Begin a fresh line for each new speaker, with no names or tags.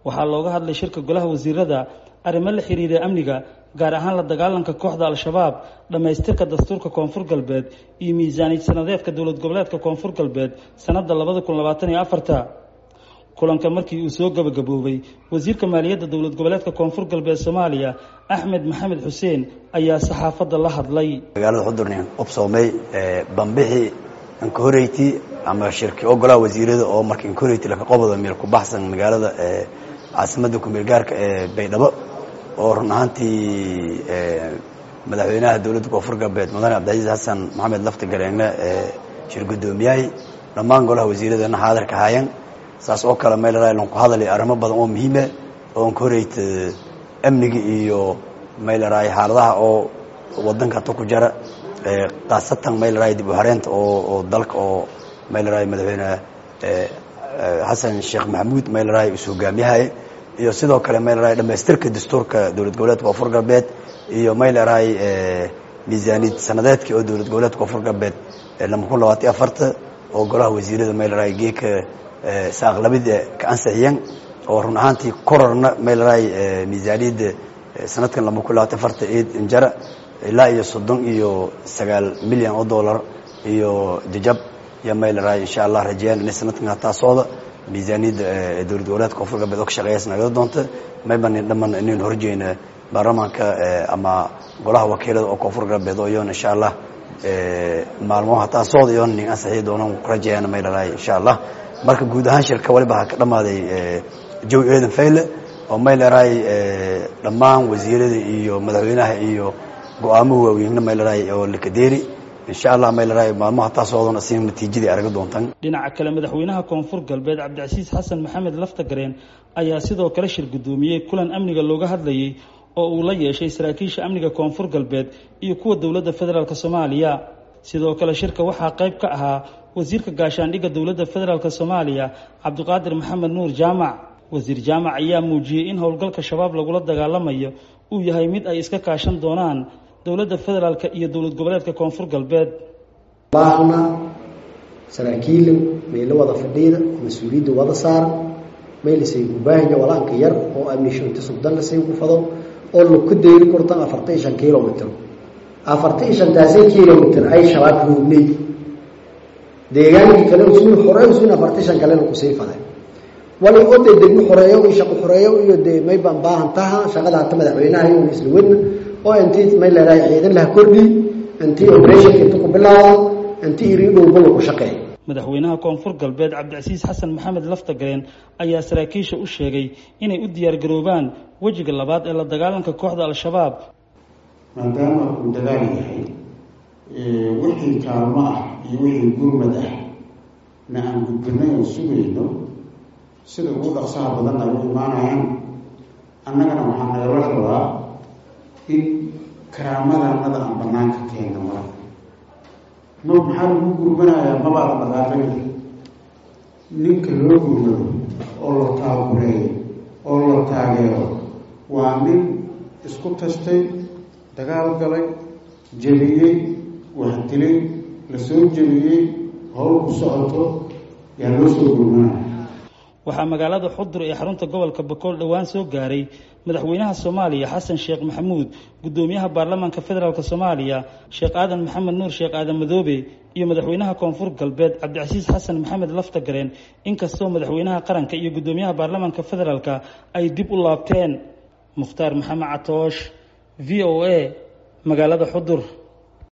waxaa looga hadlay shirka golaha wasiirada arrimo la xiriira amniga gaar ahaan la dagaalanka kooxda al-shabaab dhammaystirka dastuurka koonfur galbeed iyo miisaaniyad sanadeedka dowlad goboleedka koonfur galbeed sanadda labada kun labaatan iyo afarta kulanka markii uu soo gabagaboobay wasiirka maaliyadda dowlad goboleedka koonfur galbeed soomaaliya axmed maxamed xuseen ayaa saxaafadda la hadlay
magaalada xudurnin qobsoomey bambixi incoreyti ama shirki ogolaha wasiirada oo marka incoreyti laka qobada meel ku baxsan magaalada caasimada kumeel gaarka ee baydhabo oo run ahaantii madaxweynaha dowladda koonfur galbeed mudane cabdicasiis xasan maxamed lafti galeegne shir guddoomiyahay dhammaan golaha wasiiradana xaadirka haayeen saas oo kale meel ku hadalay arrimo badan oo muhiime oo incoreyt amniga iyo mayleray xaaladaha oo wadanka ta ku jara khaasatan mayleray dib u hareenta oo dalka oo mayleray madaxweyne xasan sheekh maxamuud mayleray is hogaamiyahay iyo sidoo kale mayleray dhamaystirka dastuurka dowlad goboleedka koonfur galbeed iyo mayleray miisaaniyad sanadeedka oo dowlad goboleedka koonfur galbeed lama kun labaatan afarta oo golaha wasiirada mayleray geeka saaqlabida ka ansixiyeen oo run ahaantii kororna mayleray miisaaniyadda sanadkan lama kun labaatan afarta eed injara ilaa iyo soddon iyo sagaal milyan oo dollar iyo jajab iyo mayleray insha allah rajeyaan inay sanadkan hataa socda miisaaniyadda dowlad goboleedka koonfur galbeed oo ka shaqeeyas nagada doonta maybanin dhaman inaynu horjeyna baarlamaanka ama golaha wakiilada oo koonfur galbeed oo iyoona insha allah maalmo hataa socda iyoona nin ansixiyi doonan rajeyaan mayleray insha allah marka guud ahaan shirka waliba ha ka dhammaaday jawi eedan fayle oo mayleray dhammaan wasiirada iyo madaxweynaha iyo go-aamo waaweynna mayleray oo lakadeeri insha allah mayleray maalmaha taa socdona si natiijadii araga doontaan
dhinaca kale madaxweynaha koonfur galbeed cabdicasiis xasan maxamed laftagareen ayaa sidoo kale shir guddoomiyey kulan amniga looga hadlayay oo uu la yeeshay saraakiisha amniga koonfur galbeed iyo kuwa dowladda federaalk soomaaliya sidoo kale shirka waxaa qayb ka ahaa wasiirka gaashaandhigga dowladda federaalk soomaaliya cabdiqaadir maxamed nuur jaamac wasiir jaamac ayaa muujiyey in howlgalka shabaab lagula dagaalamayo uu yahay mid ay iska kaashan doonaan dowladda federaalk iyo dowlad goboleedka koonfur galbeed
baahna saraakiila meelo wada fadhiida mas-uuliyadda wada saara maylisay gubaahaya walaanka yar oo amnisho inta sugdan lasay ku fado oo laku dayri kortan afartan iyo shan kilomitr afartan iyo shantaasay kilomitr ay shabaab roognay deegaankii kale usmin xoreey usmin afartan shan kalena kusii faday wali oo dee degmo xoreeyo iyo shaqo xoreeyo iyo dee may baan baahan taha shaqada hata madaxweynaha iyo isla wadna oo intii may leedahay ciidan laha kordhi intii operation inta ku bilaado intii iriidhowba lagu shaqeeyo
madaxweynaha koonfur galbeed cabdicasiis xasan maxamed laftagareen ayaa saraakiisha u sheegay inay u diyaargaroobaan wejiga labaad ee la dagaalanka kooxda al-shabaab
maadaama uu dagaal yahay wixii kaalmo ah iyo wixii gurmad ah na aan gudbinay oo sugayno sida ugu dhaqsaha badan ay u imaanayaan annagana waxaa nagala rabaa in karaamadanada aan banaanka keenna mara ma maxaa lagu gurmanayaa mabaada dhaqaaqayda ninka loo gurmado oo la taagureeyo oo la taageero waa nin isku tastay dagaal galay jebiyey waxdilay la soo jebiyey howl ku socoto yaa loo soo gurmanaya
waxaa magaalada xudur ee xarunta gobolka bakool dhowaan soo gaaray madaxweynaha soomaaliya xasan sheekh maxamuud guddoomiyaha baarlamaanka federaalk soomaaliya sheekh aadan maxamed nuur sheekh aadan madoobe iyo madaxweynaha koonfur galbeed cabdicasiis xasan maxamed laftagareen inkastoo madaxweynaha qaranka iyo guddoomiyaha baarlamaanka federaalk ay dib u laabteen mukhtaar maxamed catoosh v o a magaalada xudur